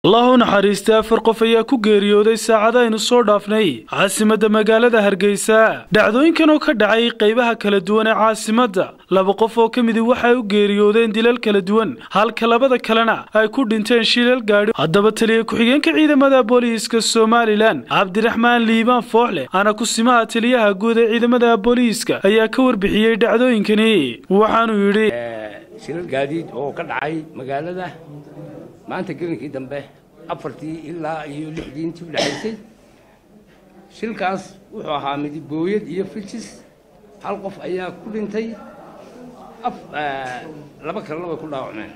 allahu naxariista afar qof ayaa ku geeriyooday saacada aynu soo dhaafnay caasimadda magaalada hargeysa dhacdooyinkan oo ka dhacay qaybaha kala duwan ee caasimadda laba qof oo ka midi waxay u geeriyoodeen dilal kala duwan halka labada kalena ay ku dhinteen shilal gaadhi haddaba taliya ku-xigeenka ciidamada booliiska somalilan cabdiraxmaan liibaan fooxle ana kusimaha taliyaha guud ee ciidamada booliiska ayaa ka warbixiyey dhacdooyinkani waxaanuu yidhi shilal gaadiid oo ka dhacay magaalada maanta gelinkii dambe afartii ilaa iyo lixdii intii u dhexaysay shilkaas wuxuu ahaa midibooyad iyo fijis hal qof ayaa ku dhintay laba kalena way ku dhaawacmeen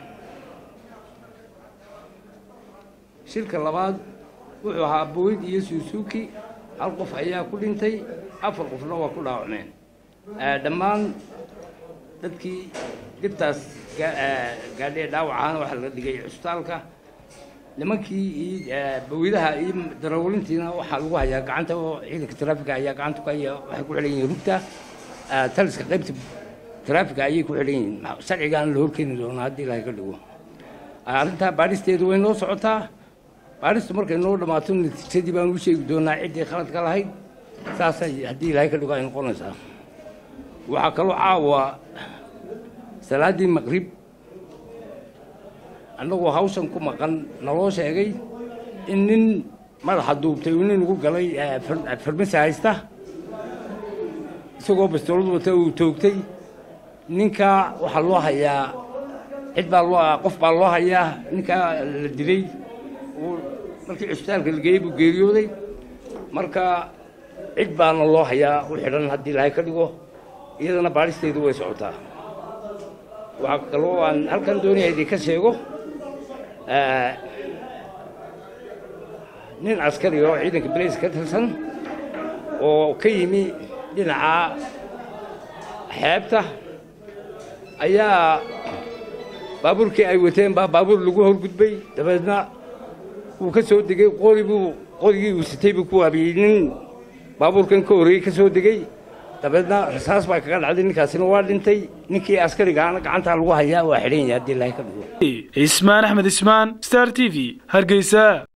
shilka labaad wuxuu ahaa booyad iyo suusuuki hal qof ayaa ku dhintay afar qofna waa ku dhaawacmeen dhammaan dadkii dhibtaas gaadhee dhaawacaana waxaa laga dhigay cusbitaalka nimankii iyo bawiyadaha iyo darawlintiina waxaa lagu hayaa gacanta oo ciidanka traafiga ayaa gacanta ku haya waxay ku xidhan yihiin rugta taliska qaybta traafiga ayay ku xidhan yihiin sharcigaana la horkeeni doonaa haddii ilaahay ka dhigo arrintaa baadhisteedu way noo socotaa baadhistu markay noo dhammaato natiijadii baan u sheegi doonaa ciddii khaladka lahayd saasay haddii ilaahay ka dhigo ay noqonaysaa waxaa kaloo caawa salaaddii maqrib annagoo hawshan ku maqan naloo sheegay in nin madaxa duubtay uu nin ugu galay farmasi haysta isagoo bastoolad wata uu toogtay ninkaa waxaa loo hayaa cid baa loo qof baa loo hayaa ninkaa la dilay markii cusbitaalka la geeyey buu geeriyooday marka cid baana loo hayaa u xidhan haddii ilaahay ka dhigo iyadana baadhisteedu way socotaa waxaa kaloo aan halkan doonaya idinka sheego nin askari oo ciidanka balays ka tirsan oo ka yimi dhinaca xeebta ayaa baabuurkii ay wateen baa baabuur lagu horgudbay dabeedna wuu ka soo degey qori buu qorigii uu sitay buu ku waabiyey nin baabuurkan ka horreeyey ka soo degey dabeedna rasaas baa kaga dhacday ninkaasina waa dhintay ninkii askarigaana gacantaa lagu hayaa waa xidhan yahay haddii ilaahay ka dhigo ismaan axmed ismaan star t v hargeysa